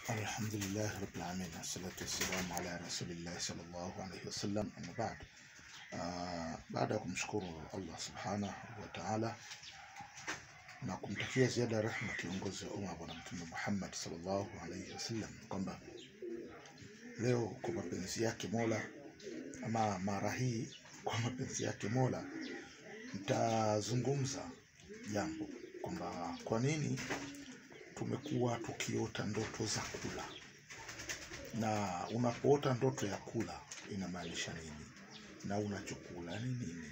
Alhamdulillah rabbil alamin assalatu wassalamu ala rasulillahi sallallahu alaihi wasallam amma ba'd. Ah, baada ya kumshukuru Allah subhanahu wa ta'ala na kumtakia ziada ya rehma kiongozi wa umma bwana mtume Muhammad sallallahu alaihi wasallam kwamba leo kwa mapenzi yake Mola ama mara hii kwa mapenzi yake Mola nitazungumza jambo kwamba kwa nini tumekuwa tukiota ndoto za kula, na unapoota ndoto ya kula inamaanisha nini, na unachokula ni nini.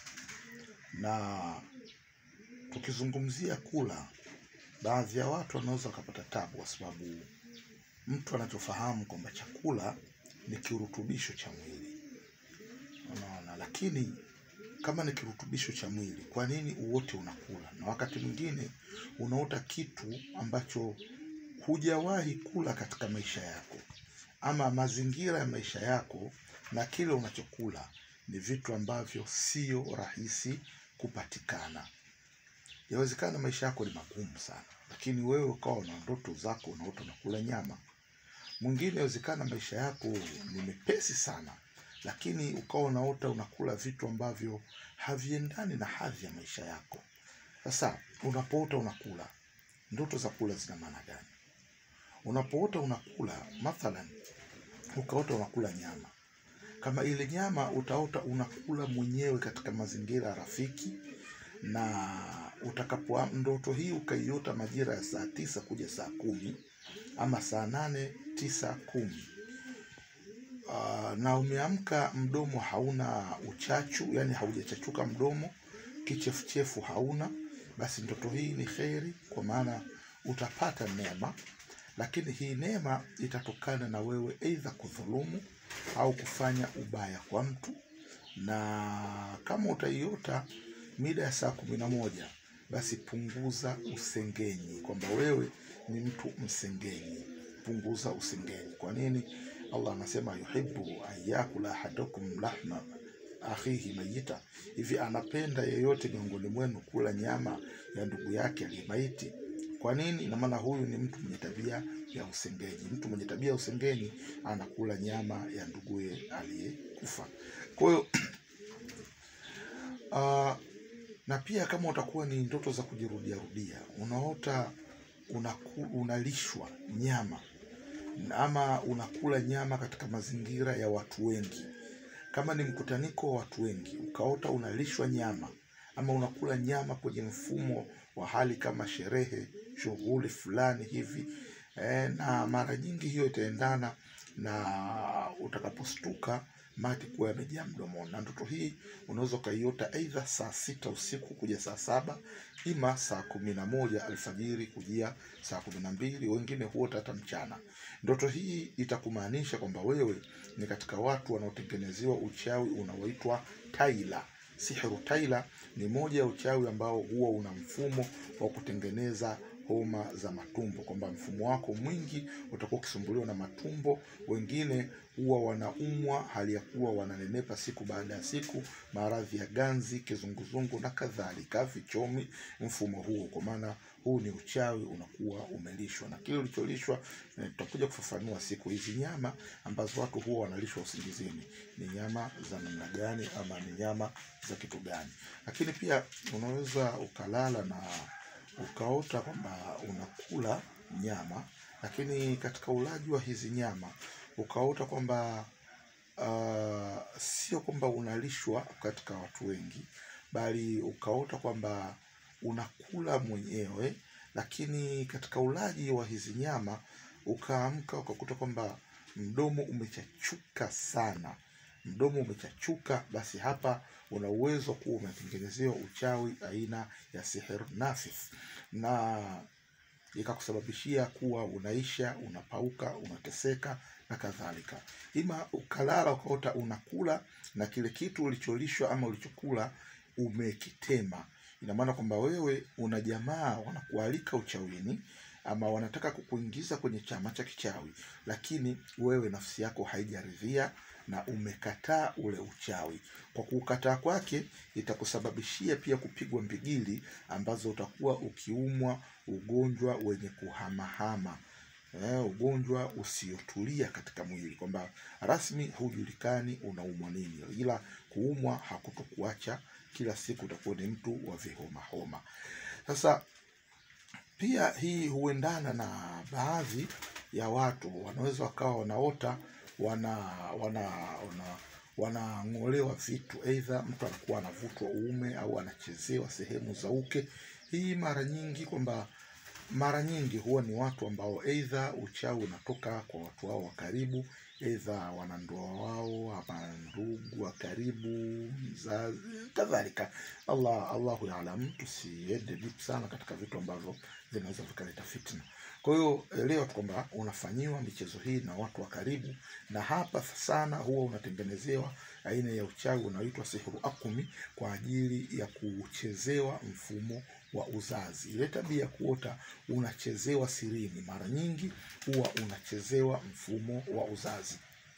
Na tukizungumzia kula, baadhi ya watu wanaweza wakapata tabu, kwa sababu mtu anachofahamu kwamba chakula ni kirutubisho cha mwili, unaona. Lakini kama ni kirutubisho cha mwili, kwa nini uote unakula? Na wakati mwingine unaota kitu ambacho hujawahi kula katika maisha yako, ama mazingira ya maisha yako na kile unachokula ni vitu ambavyo sio rahisi kupatikana. Yawezekana maisha yako ni magumu sana, lakini wewe ukawa na ndoto zako unaota unakula nyama. Mwingine yawezekana maisha yako ni mepesi sana, lakini ukawa unaota unakula vitu ambavyo haviendani na hadhi ya maisha yako. Sasa unapoota unakula, ndoto za kula zina maana gani? Unapoota unakula, mathalan ukaota unakula nyama, kama ile nyama utaota unakula mwenyewe katika mazingira rafiki, na utakapo ndoto hii ukaiota majira ya saa tisa kuja saa kumi ama saa nane tisa kumi Ah, na umeamka mdomo hauna uchachu, yani haujachachuka mdomo, kichefuchefu hauna, basi ndoto hii ni kheri, kwa maana utapata neema, lakini hii neema itatokana na wewe aidha kudhulumu au kufanya ubaya kwa mtu. Na kama utaiota mida ya saa kumi na moja basi punguza usengenyi, kwamba wewe ni mtu msengenyi. Punguza usengenyi. Kwa nini? Allah anasema yuhibbu an yakula ahadukum lahma akhihi mayita, hivi anapenda yeyote miongoni mwenu kula nyama ya ndugu yake aliyemaiti. Kwa nini? Ina maana huyu ni mtu mwenye tabia ya usengenyi. Mtu mwenye tabia ya usengenyi anakula nyama ya nduguye aliyekufa. Kwa hiyo ah, na pia kama utakuwa ni ndoto za kujirudia rudia, unaota unaku, unalishwa nyama ama unakula nyama katika mazingira ya watu wengi, kama ni mkutaniko wa watu wengi, ukaota unalishwa nyama ama unakula nyama kwenye mfumo wa hali kama sherehe, shughuli fulani hivi eh, na mara nyingi hiyo itaendana na utakapostuka mate kuwa yamejaa mdomoni. Na ndoto hii unaweza ukaiota aidha saa sita usiku kuja saa saba ima saa kumi na moja alfajiri kujia saa kumi na mbili wengine huota hata mchana. Ndoto hii itakumaanisha kwamba wewe ni katika watu wanaotengenezewa uchawi unaoitwa taila. Sihiru taila ni moja ya uchawi ambao huwa una mfumo wa kutengeneza homa za matumbo, kwamba mfumo wako mwingi utakuwa ukisumbuliwa na matumbo. Wengine huwa wanaumwa hali ya kuwa wananenepa siku baada ya siku, maradhi ya ganzi, kizunguzungu na kadhalika, vichomi, mfumo huo. Kwa maana huu ni uchawi unakuwa umelishwa, na kile ulicholishwa eh, tutakuja kufafanua siku hizi. Nyama ambazo watu huwa wanalishwa usingizini ni nyama za namna gani, ama ni nyama za kitu gani? Lakini pia unaweza ukalala na ukaota kwamba unakula nyama, lakini katika ulaji wa hizi nyama ukaota kwamba ah, sio kwamba unalishwa katika watu wengi, bali ukaota kwamba unakula mwenyewe, lakini katika ulaji wa hizi nyama ukaamka ukakuta kwamba mdomo umechachuka sana, mdomo umechachuka, basi hapa una uwezo kuwa umetengenezewa uchawi aina ya sihir nafith, na ikakusababishia kuwa unaisha, unapauka, unateseka na kadhalika. Ima ukalala ukaota unakula na kile kitu ulicholishwa ama ulichokula umekitema. Ina maana kwamba wewe una jamaa wanakualika uchawini ama wanataka kukuingiza kwenye chama cha kichawi, lakini wewe nafsi yako haijaridhia na umekataa ule uchawi. Kwa kuukataa kwake, itakusababishia pia kupigwa mbigili ambazo utakuwa ukiumwa ugonjwa wenye kuhamahama. eh, ugonjwa usiotulia katika mwili, kwamba rasmi hujulikani unaumwa nini, ila kuumwa hakutokuacha kila siku utakuwa ni mtu wa vihoma homa. Sasa pia hii huendana na baadhi ya watu wanaweza wakawa wanaota wana wana wana wanang'olewa vitu, aidha mtu anakuwa anavutwa uume au anachezewa sehemu za uke. Hii mara nyingi kwamba mara nyingi huwa ni watu ambao aidha uchawi unatoka kwa watu wao wa karibu, aidha wanandoa wao ama ndugu wa karibu, mzazi kadhalika. Allah Allahu yaalam, tusiende deep sana katika vitu ambavyo vinaweza vikaleta fitna. Kwa hiyo elewa tu kwamba unafanyiwa michezo hii na watu wa karibu, na hapa sana huwa unatengenezewa aina ya uchawi unaoitwa sihru akumi kwa ajili ya kuchezewa mfumo wa uzazi. Ile tabia ya kuota unachezewa sirini, mara nyingi huwa unachezewa mfumo wa uzazi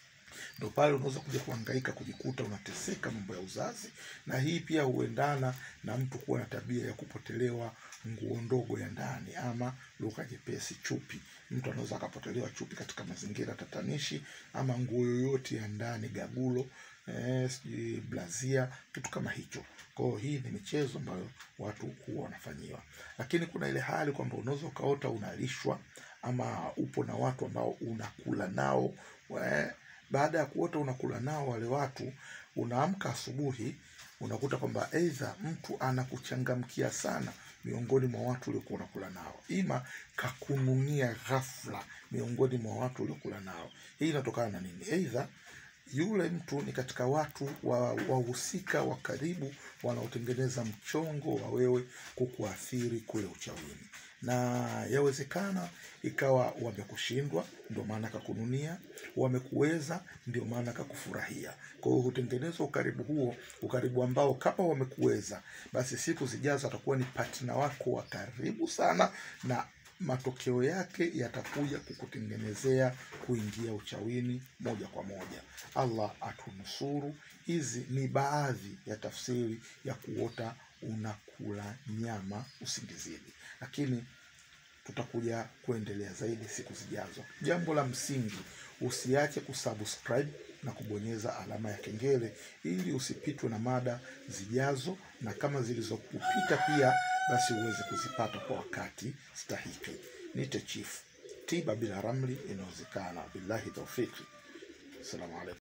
ndo pale unaweza kuja kuhangaika kujikuta unateseka mambo ya uzazi, na hii pia huendana na mtu kuwa na tabia ya kupotelewa nguo ndogo ya ndani, ama lugha jepesi chupi. Mtu anaweza akapotelewa chupi katika mazingira tatanishi, ama nguo yoyote ya ndani, gagulo eh, sijui blazia, kitu kama hicho. Kwa hiyo hii ni michezo ambayo watu huwa wanafanyiwa, lakini kuna ile hali kwamba unaweza ukaota unalishwa ama upo na watu ambao unakula nao we, baada ya kuota unakula nao wale watu, unaamka asubuhi unakuta kwamba aidha mtu anakuchangamkia sana miongoni mwa watu uliokuwa unakula nao, ima kakununia ghafla miongoni mwa watu uliokula nao. Hii inatokana na nini? Aidha yule mtu ni katika watu wa wahusika wa karibu wanaotengeneza mchongo wa wewe kukuathiri kule uchawini, na yawezekana ikawa wamekushindwa, ndio maana kakununia, wamekuweza, ndio maana kakufurahia. Kwa hiyo hutengenezwa ukaribu huo, ukaribu ambao kama wamekuweza, basi siku zijazo atakuwa ni partner wako wa karibu sana na matokeo yake yatakuja kukutengenezea kuingia uchawini moja kwa moja. Allah atunusuru. Hizi ni baadhi ya tafsiri ya kuota unakula nyama usingizini, lakini tutakuja kuendelea zaidi siku zijazo. Jambo la msingi, usiache kusubscribe na kubonyeza alama ya kengele ili usipitwe na mada zijazo, na kama zilizokupita pia basi uweze kuzipata kwa wakati stahiki. Nite Chief, tiba bila ramli inawezekana. Billahi taufiki. Assalamu alaikum.